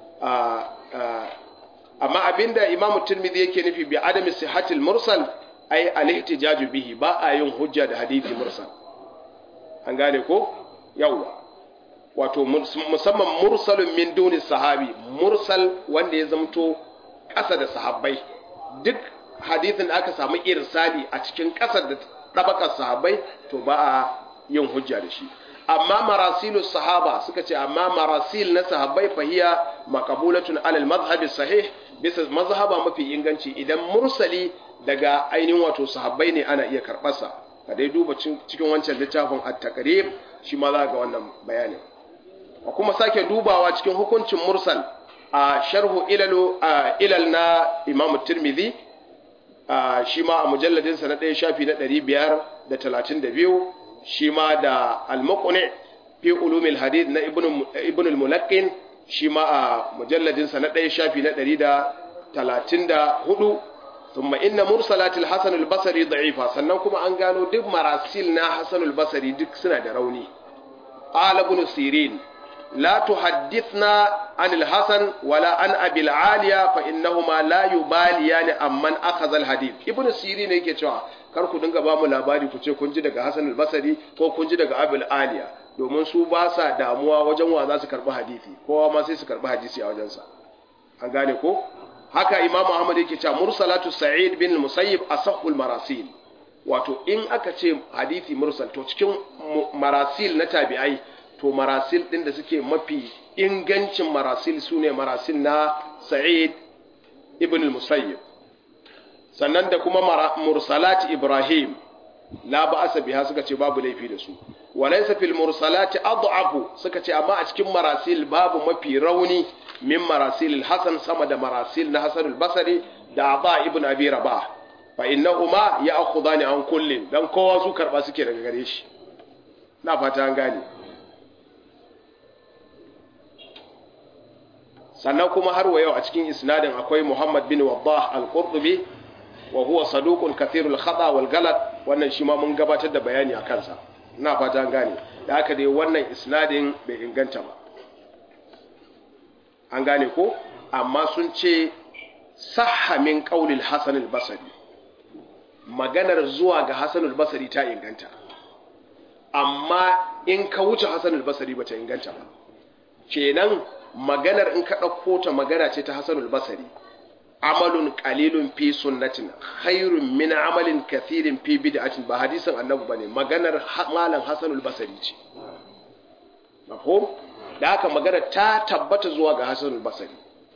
amma abinda imam tirmidhi yake nufi bi adami sihhatil mursal ai al-ihtijaju bihi ba a yin hujja da hadisi mursal an gane ko yawa wato musamman mursalun min duni sahabi mursal wanda ya zamto ƙasa da sahabbai duk hadithin da aka samu irsali a cikin ƙasar da ɗabakar sahabbai to ba a yin hujja da shi amma marasilu sahaba suka ce amma marasil na sahabbai fahiya maqbulatun alal madhhabi sahih bisa mazhaba mafi inganci idan mursali daga ainihin wato sahabbai ne ana iya karɓarsa ka dai duba cikin wancan littafin at-taqrib shi ma za ga wannan bayanin a kuma sake dubawa cikin hukuncin mursal a sharhu ilalu ilal na imam tirmidhi shi ma a mujalladinsa na ɗaya shafi na ɗari biyar da talatin da biyu shi ma da al-muqni fi ulumil hadith na ibn al-mulaqqin shi ma a mujalladinsa na ɗaya shafi na ɗari da talatin da hudu ثم إن مرسلات الحسن البصري ضعيفة sannan kuma an gano duk marasil na Hassan al-Basri duk suna da rauni qala ibn sirin la tuhaddithna an al-Hasan wala an Abi al-Aliya fa innahuma la yubaliyan amman akhadha al-hadith ibn sirin yake cewa kar ku dinga ba mu labari ku ce kun ji daga Hassan al-Basri ko kun ji daga Abi al-Aliya domin su ba sa damuwa wajen wa za su karbi hadisi kowa ma sai su karbi hadisi a wajensa an gane ko haka imamu ahmad yake cewa mursalatu sa'id bin musayyib asahul marasil wato in aka ce hadisi mursal to cikin marasil na tabi'ai to marasil din da suke mafi ingancin marasil sune marasil na sa'id ibn musayyib sannan da kuma mursalat ibrahim la ba'asa biha suka ce babu laifi da su walaysa fil mursalati ad'afu suka ce amma a cikin marasil babu mafi rauni min marasil al-hasan sama da marasil na hasan al-basri da aba ibn abi rabah fa innahuma ya'khudani an kullin dan kowa su karba suke daga gare shi na fata an gane sannan kuma har wa yau a cikin isnadin akwai muhammad bin waddah al-qurtubi wa huwa saduqun kathirul khata wal galat wannan shi ma mun gabatar da bayani a kansa ina fata an gane da haka dai wannan isnadin bai inganta ba an gane ko amma sun ce sahha min qaulil hasan al-basri maganar zuwa ga hasan al-basri ta inganta amma in ka wuce hasan al-basri bata inganta ba kenan maganar in ka ɗauko ta magana ce ta hasan al-basri amalun qalilun fi sunnatin khairun min amalin kathirin fi bid'atin ba hadisin annabi bane maganar malam hasan al-basri ce mafhum da haka magana ta tabbata zuwa ga hasan al-basri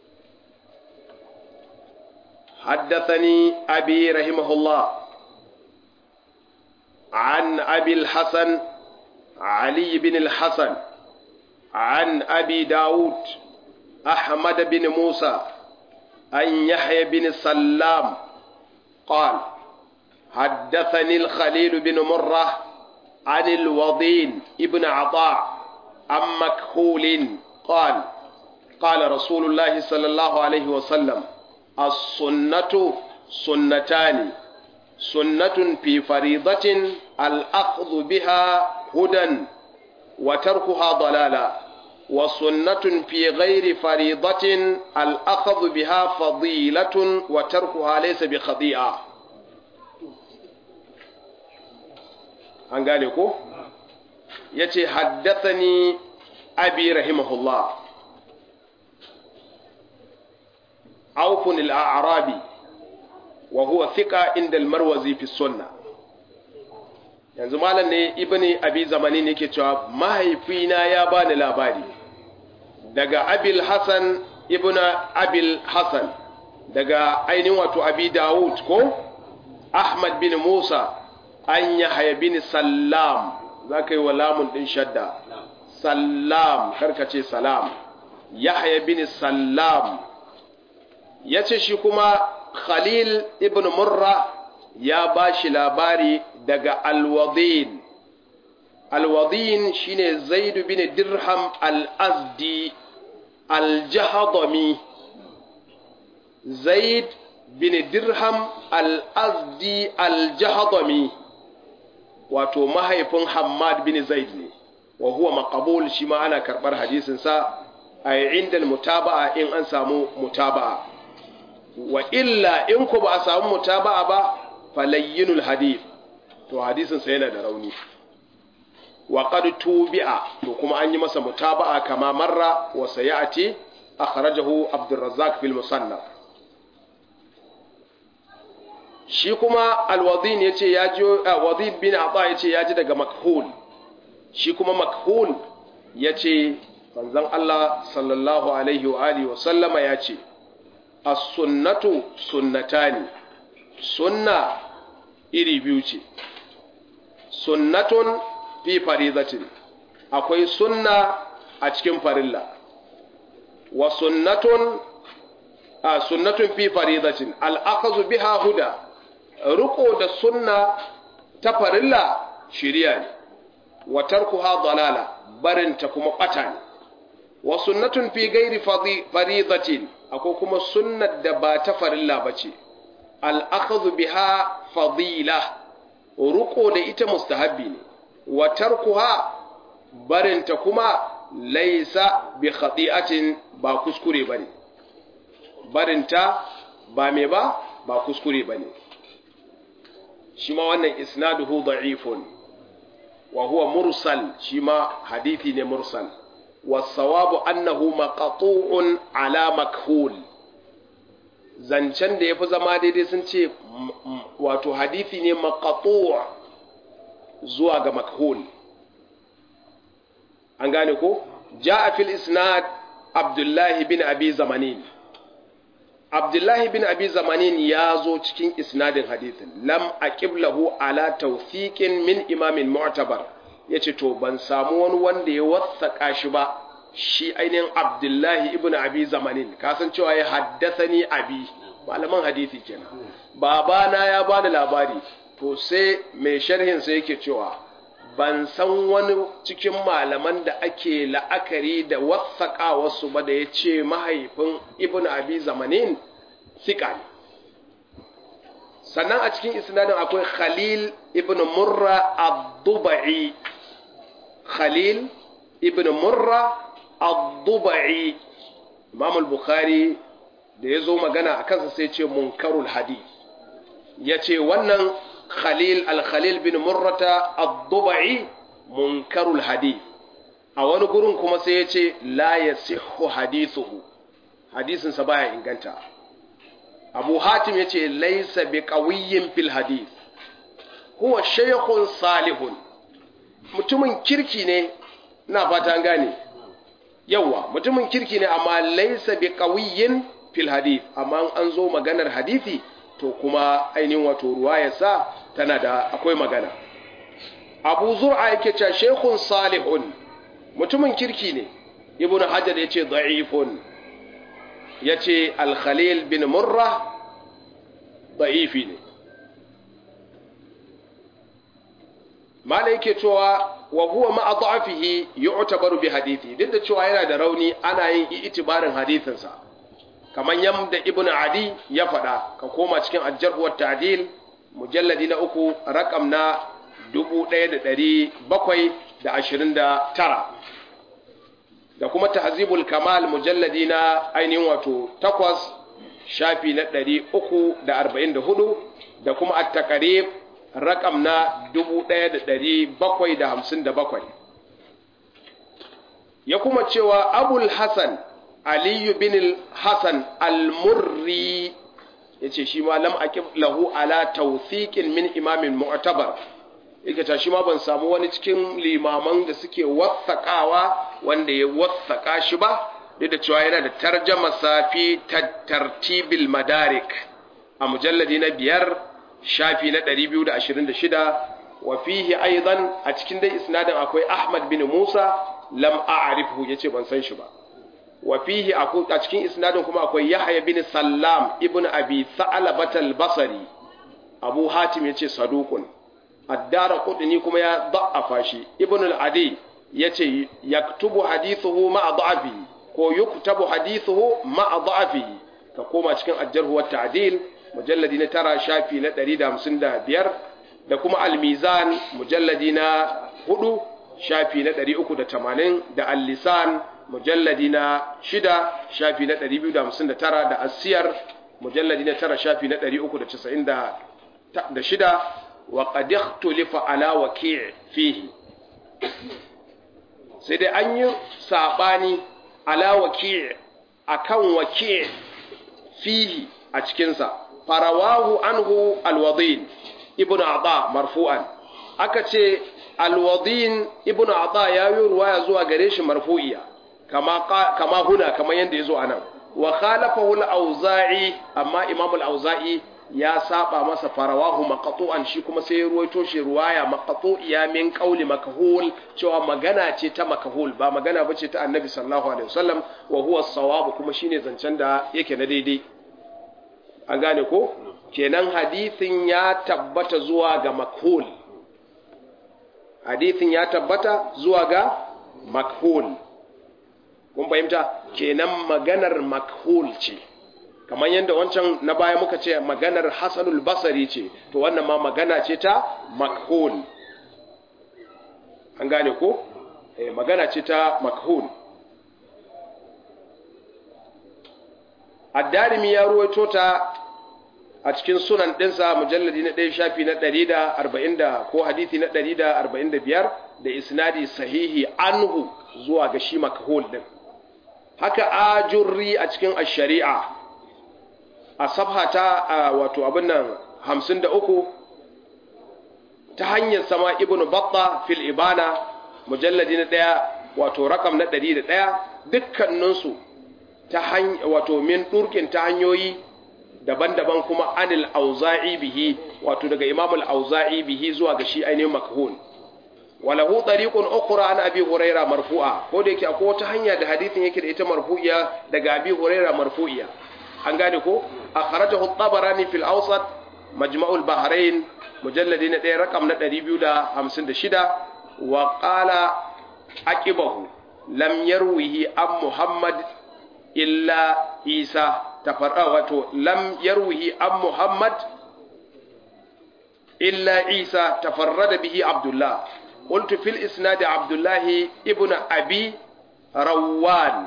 حدثني أبي رحمه الله عن أبي الحسن علي بن الحسن عن أبي داود أحمد بن موسى عن يحيى بن سلام قال حدثني الخليل بن مرة عن الوضين ابن عطاء عن مكحول قال قال رسول الله صلى الله عليه وسلم السنة سنتان سنة في فريضة الأخذ بها هدى وتركها ضلالا وسنة في غير فريضة الأخذ بها فضيلة وتركها ليس بخطيئة an gane ko ya ce haddathani abi rahimahullah aufun al'arabi wa huwa thiqa inda al-marwazi fi sunna yanzu malam ne ibni abi zamani ne yake cewa mahaifina ya bani labari daga abil hasan ibn abil hasan daga ainihin wato abi dawud ko ahmad bin musa an yahya bin sallam za ka yi wa lamun ɗin shadda sallam karkace salam yahya bin sallam ya ce shi kuma khalil ibn murra ya bashi labari daga alwadin alwadin shine zaid bin dirham al-azdi al-jahdami zaid bin dirham al-azdi al-jahdami wato mahaifin hammad bin zaid ne wa huwa maqbul shi ma ana karbar hadisin sa a inda mutaba'a in an samu mutaba'a wa illa in ku ba a samu mutaba'a ba falayyinul hadith to hadisin sa yana da rauni wa qad tubi'a to kuma an yi masa mutaba'a kama marra wa sayati akhrajahu Abdurrazzaq fil musannaf shi kuma alwadhin yace ya ji wadhin bin ata yace ya ji daga makhul shi kuma makhul yace manzon Allah sallallahu alaihi wa alihi wa sallama yace as-sunnatu sunnatani sunna iri biyu ce sunnatun fi farizatin akwai sunna a cikin farilla wa sunnatun a sunnatun fi farizatin al'akazu biha huda riko da sunna ta farilla shiriya ne wa tarkuha dalala barinta kuma bata ne wa sunnatun fi gairi farizatin akwai kuma sunnar da ba ta farilla bace al'akazu biha fadila ruko da ita mustahabbi ne wa tarkuha barinta kuma laisa bi khati'atin ba kuskure bane barinta ba me ba ba kuskure bane shi ma wannan isnaduhu da'ifun wa huwa mursal shi ma hadithi ne mursal wasawabu annahu maqtu'un ala makhul zancen da yafi zama daidai sun ce wato hadithi ne maqtu' zuwa ga makhul an gane ko ja'a fil isnad abdullahi bin abi zamanin abdullahi bin abi zamanin ya zo cikin isnadin hadithin lam aqiblahu ala tawfiqin min imamin mu'tabar yace to ban samu wani wanda ya wassaka shi ba shi ainihin abdullahi ibn abi zamanin kasancewa ya haddasani abi malaman hadisi kenan babana ya bani labari to sai mai sharhin sai yake cewa ban san wani cikin malaman da ake la'akari da wasaƙa wasu ba da ya ce mahaifin ibn abi zamanin siƙa ne sannan a cikin isnadin akwai khalil ibn murra ad-dubai khalil ibn murra ad-dubai imam al-bukhari da ya zo magana a kansa sai ce munkarul hadith ya ce wannan khalil al-khalil bin murrata ad-dubai munkarul hadith a wani gurin kuma sai ya ce la yasihhu hadithuhu hadisin sa baya inganta abu hatim ya ce laysa bi qawiyyin fil hadith huwa shaykhun salihun mutumin kirki ne ina fata an gane yawa mutumin kirki ne amma laysa bi qawiyyin fil hadith amma an zo maganar hadisi to kuma ainihin wato ruwayarsa tana da akwai magana abu zur'a yake cewa shekun salihun mutumin kirki ne ibnu hajar yace da'ifun yace al-khalil bin murra da'ifi ne malai yake cewa wa huwa ma'a da'afihi yu'tabaru bi hadithi duk da cewa yana da rauni ana yin itibarin hadithinsa kamar yadda ibn adi ya faɗa ka koma cikin ajjarhuwar ta'dil mujalladi na uku rakam na 1729 da kuma tahzibul kamal mujalladi na ainihin wato takwas shafi na 344 da kuma at-taqrib rakam na 1757 ya kuma cewa abul hasan aliyu bin hassan al-murri ya ce shi ma lam aqib lahu ala tawthiqin min imamin mu'tabar yake ta shi ma ban samu wani cikin limaman da suke wathaqawa wanda ya wathaqa shi ba duk da cewa yana da tarjama safi tartibil madarik a mujalladi na biyar shafi na 226 wa fihi aidan a cikin dai isnadin akwai ahmad bin musa lam a'rifhu yace ban san shi ba wa fihi a cikin isnadin kuma akwai Yahya bin Sallam ibn Abi Tha'labat al-Basri abu hatim yace saduqun addara qudni kuma ya da'afa shi ibn al-adi yace yaktubu hadithuhu ma'a da'afihi ko yuktabu hadithuhu ma'a da'afihi ka koma cikin ajjarhu wa ta'dil mujalladi na tara shafi na 155 da kuma al-mizan mujalladi na 4 shafi na 380 da al-lisan mujalladi na 6 shafi na 259 da asiyar mujalladi na 9 shafi na 396 wa qad ikhtulifa ala waqi' fihi sai dai an yi sabani ala waqi' akan waqi' fihi a cikinsa farawahu anhu alwadin ibnu ata marfu'an aka ce alwadin ibnu ata ya yi ruwaya zuwa gare shi marfu'iya kama kama huna kama yanda yazo anan wa khalafahu al-auza'i amma imam al-auza'i ya saba masa farawahu maqtu'an shi kuma sai ya ruwaito shi ruwaya maqtu'iya min qauli makhul cewa magana ce ta makhul ba magana bace ta annabi sallallahu alaihi wasallam wa huwa as-sawab kuma shine zancen da yake na daidai an gane ko kenan hadithin ya tabbata zuwa ga makhul hadithin ya tabbata zuwa ga makhul kun fahimta kenan maganar makhul ce kamar yadda wancan na baya muka ce maganar hasanul basari ce to wannan ma magana ce ta makhul an gane ko eh magana ce ta makhul addarimi ya ruwaito ta a cikin sunan ɗinsa mujalladi na ɗaya shafi na ɗari da arba'in da ko hadithi na ɗari da arba'in da biyar da isnadi sahihi anhu zuwa ga shi makhul ɗin haka ajurri a cikin ashari'a a sabha ta wato abin nan hamsin da uku ta hanyar sama ibnu batta fil ibana mujalladi na ɗaya wato rakam na ɗari da ɗaya dukkaninsu ta hanya wato min ɗurkin ta hanyoyi daban-daban kuma anil auza'i bihi wato daga imamul auza'i bihi zuwa ga shi ainihin makhul walahu tariqun ukhra an abi huraira marfu'a ko da yake akwai wata hanya da hadithin yake da ita marfu'iya daga abi huraira marfu'iya an gane ko akhrajahu at-tabarani fil awsat majma'ul bahrain mujalladi na 1 rakam na 256 wa qala aqibahu lam yarwihi an muhammad illa isa tafarra wato lam yarwihi an muhammad illa isa tafarrada bihi abdullah قلت في الإسناد عبد الله ابن أبي روان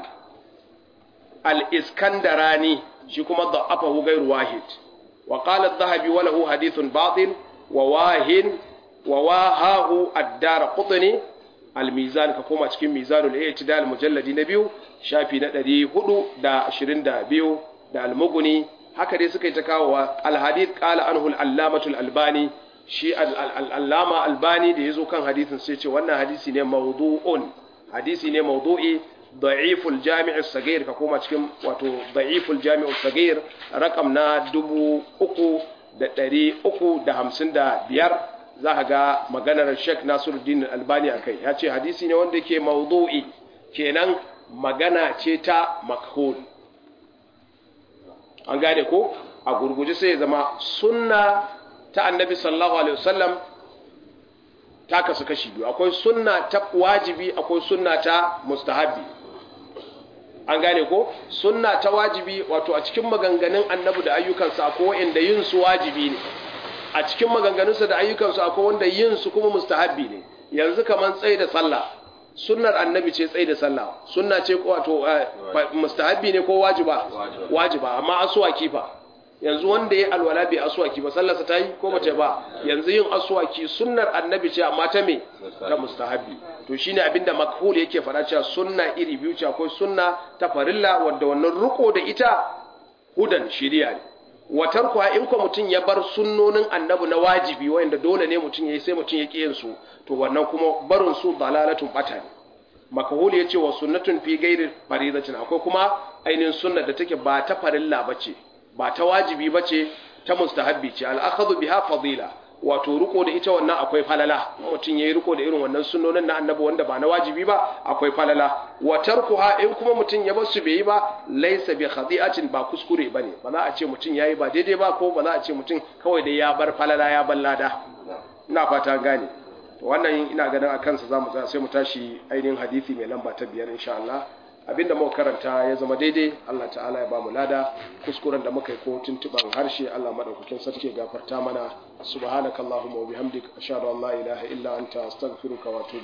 الإسكندراني شكما ضعفه غير واحد وقال الذهبي وله حديث باطل وواهن وواهاه الدار قطني الميزان ككما cikin ميزان الاعتدال مجلد نبيو شافي na 422 da almuguni haka dai suka yi ta kawo alhadith qala anhu al-allamatu al-albani shi al'allama albani da ya zo kan hadisin sai ce wannan hadisi ne maudu'un hadisi ne maudu'i da'iful jami'ul sagir ka koma cikin wato da'iful jami'ul sagir rakam na dubu uku da ɗari uku da hamsin da biyar za ka ga maganar sheikh nasiruddin albani a kai ya ce hadisi ne wanda ke maudu'i kenan magana ce ta makhul an gane ko a gurguje sai ya zama sunna ta annabi sallallahu alaihi wasallam ta kasu kashi biyu akwai sunna ta wajibi akwai sunna ta mustahabi an gane ko sunna ta wajibi wato a cikin maganganun annabi da ayyukansa akwai wanda yin su wajibi ne a cikin maganganunsa da ayyukansu akwai wanda yin su kuma mustahabi ne yanzu kaman tsaye da sallah sunnar annabi ce tsaye da sallah sunna ce wato mustahabi ne ko wajiba wajiba amma aswaki fa yanzu wanda ya alwala bai aswaki ba sallarsa ta yi ko mace ba yanzu yin aswaki sunnar annabi ce amma ta me ta mustahabi to shine abinda makhul yake fara cewa sunna iri biyu ce akwai sunna ta farilla wanda wannan ruko da ita hudan shiriya ne watar kuwa in ko mutum ya bar sunnonin annabi na wajibi wanda dole ne mutum yayi sai mutum ya kiyin su to wannan kuma barin su dalalatun bata ne makhul yace wa sunnatun fi ghairi faridatin akwai kuma ainihin sunna da take ba ta farilla bace ba ta wajibi ba ce ta mustahabbi ce al'akhadhu biha fadila wato riko da ita wannan akwai falala mutum yayi riko da irin wannan sunnonin na annabi wanda ba na wajibi ba akwai falala wa tarkuha in kuma mutum ya bar su bai yi ba laysa bi khadi'atin ba kuskure bane ba za a ce mutum yayi ba daidai ba ko ba za a ce mutum kawai dai ya bar falala ya bar lada ina fata gane wannan ina ganin a kansa zamu tsaya sai mu tashi ainihin hadisi mai lamba ta biyar insha Allah abinda muka karanta ya zama daidai Allah ta'ala ya bamu lada kuskuren da muka yi ko tuntuban harshe Allah madaukakin sarki ya gafarta mana subhanakallahumma wa bihamdika ashhadu an la ilaha illa anta astaghfiruka wa atubu